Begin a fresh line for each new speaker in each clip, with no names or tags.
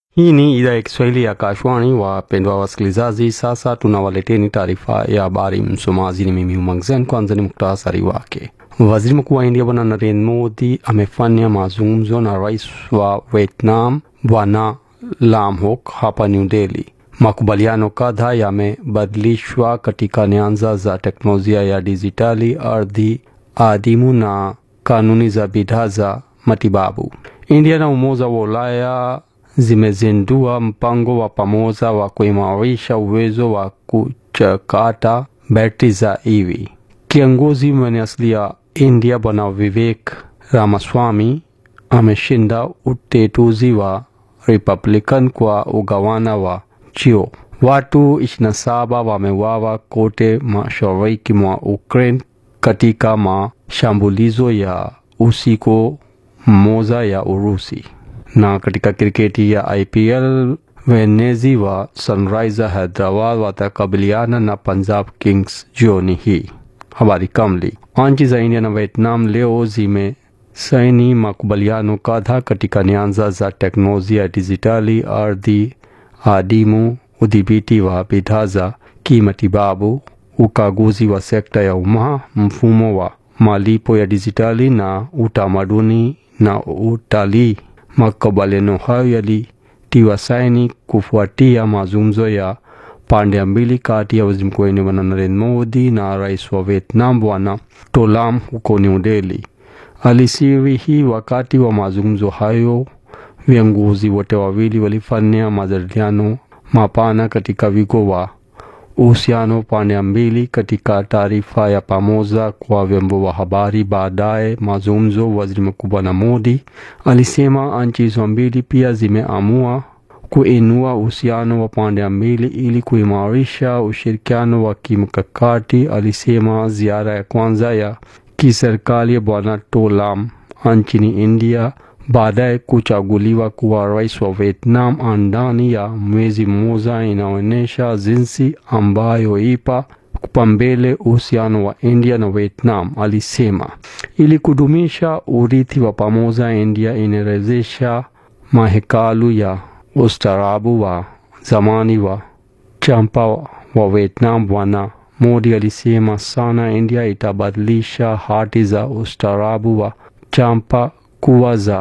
Hii ni idhaa ya Kiswahili ya Kashwani. Wapendwa wasikilizaji, sasa tunawaleteni taarifa ya habari. Msomaji ni mimi Umangzen. Kwanza ni muktasari wake. Waziri mkuu wa India Bwana Narendra Modi amefanya mazungumzo na rais wa Vietnam Bwana Lam Hock hapa New Delhi. Makubaliano kadhaa yamebadilishwa katika nyanja za teknolojia ya dijitali, ardhi adimu na kanuni za bidhaa za matibabu. India na Umoja wa Ulaya zimezindua mpango wa pamoja wa kuimarisha uwezo wa kuchakata betri za EV. Kiongozi mwenye asili ya India Bwana Vivek Ramaswamy ameshinda utetuzi wa Republican kwa ugawana wa cheo. Watu 27 wameuawa kote mashariki mwa Ukraine katika mashambulizo ya usiku mmoja ya Urusi. Na katika kriketi ya IPL wenezi wa Sunrisers Hyderabad watakabiliana na Punjab Kings jioni hii. Habari kamili. Nchi za India na Vietnam leo zimesaini makubaliano kadhaa katika nyanja za teknolojia ya dijitali, ardhi adimu, udhibiti wa bidhaa za kimatibabu, ukaguzi wa sekta ya umma, mfumo wa malipo ya dijitali na utamaduni na utalii. Makubaliano hayo yalitiwa saini kufuatia mazungumzo ya pande mbili kati ya waziri mkuu wa India Bwana Narendra Modi na rais wa Vietnam Bwana To Lam huko New Delhi. Alisiri hii wakati wa mazungumzo hayo, viongozi wote wawili walifanya majadiliano mapana katika wigo wa uhusiano pande mbili. Katika taarifa ya pamoja kwa vyombo vya habari baadaye mazungumzo, waziri mkuu Bwana Modi alisema nchi hizo mbili pia zimeamua kuinua uhusiano wa pande mbili ili kuimarisha ushirikiano wa kimkakati. Alisema ziara ya kwanza ya kiserikali ya Bwana To Lam nchini India baadaye kuchaguliwa kuwa rais wa Vietnam ndani ya mwezi mmoja inaonyesha jinsi ambayo ipa kupambele uhusiano wa India na Vietnam. Alisema ili kudumisha urithi wa pamoja, India inarejesha mahekalu ya ustaarabu wa zamani wa champa wa Vietnam. Bwana Modi alisema sana India itabadilisha hati za ustaarabu wa champa kuwa za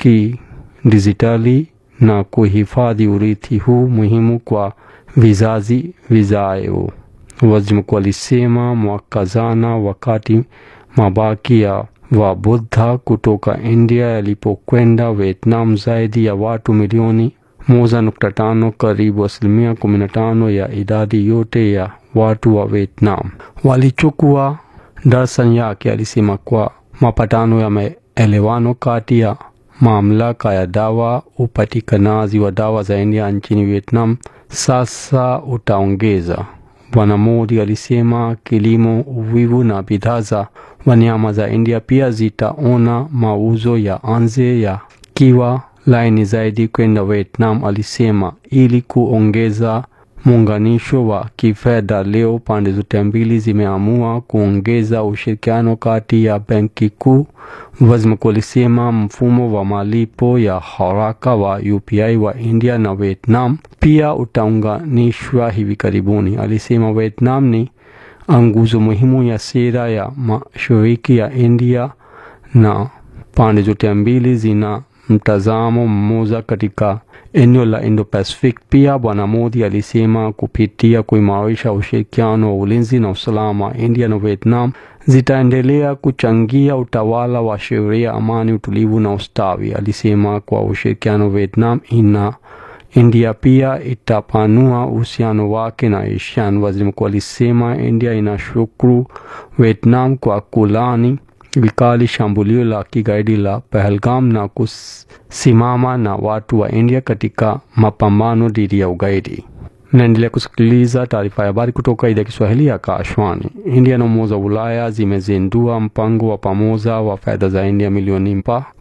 kidijitali na kuhifadhi urithi huu muhimu kwa vizazi vijayo. Waziri mkuu alisema mwaka jana, wakati mabaki ya Wabudha kutoka India yalipokwenda Vietnam, zaidi ya watu milioni moja nukta tano, karibu asilimia kumi na tano ya idadi yote ya watu wa Vietnam walichukua darsa yake. Alisema kwa mapatano ya maelewano kati ya mamlaka ya dawa, upatikanaji wa dawa za India nchini Vietnam sasa utaongeza. Bwana Modi alisema kilimo, uvuvi na bidhaa za wanyama za India pia zitaona mauzo ya nje ya kiwa laini zaidi kwenda Vietnam. Alisema ili kuongeza muunganisho wa kifedha, leo pande zote mbili zimeamua kuongeza ushirikiano kati ya benki kuu. Waziri mkuu alisema mfumo wa malipo ya haraka wa UPI wa India na Vietnam pia utaunganishwa hivi karibuni. Alisema Vietnam ni nguzo muhimu ya sera ya mashariki ya India na pande zote mbili zina mtazamo mmoja katika eneo la Indo-Pacific. Pia Bwana Modi alisema kupitia kuimarisha ushirikiano wa ulinzi na usalama, India na Vietnam zitaendelea kuchangia utawala wa sheria, amani, utulivu na ustawi. Alisema kwa ushirikiano Vietnam ina India pia itapanua uhusiano wake na ASEAN. Waziri mkuu alisema India inashukuru Vietnam kwa kulani vikali shambulio la kigaidi la Pahalgam na kusimama na watu wa India katika mapambano dhidi ya ugaidi. Naendelea kusikiliza taarifa ya habari kutoka idhaa ya Kiswahili ya Kashwani. India na Umoja wa Ulaya zimezindua mpango wa pamoja wa fedha za India milioni mpa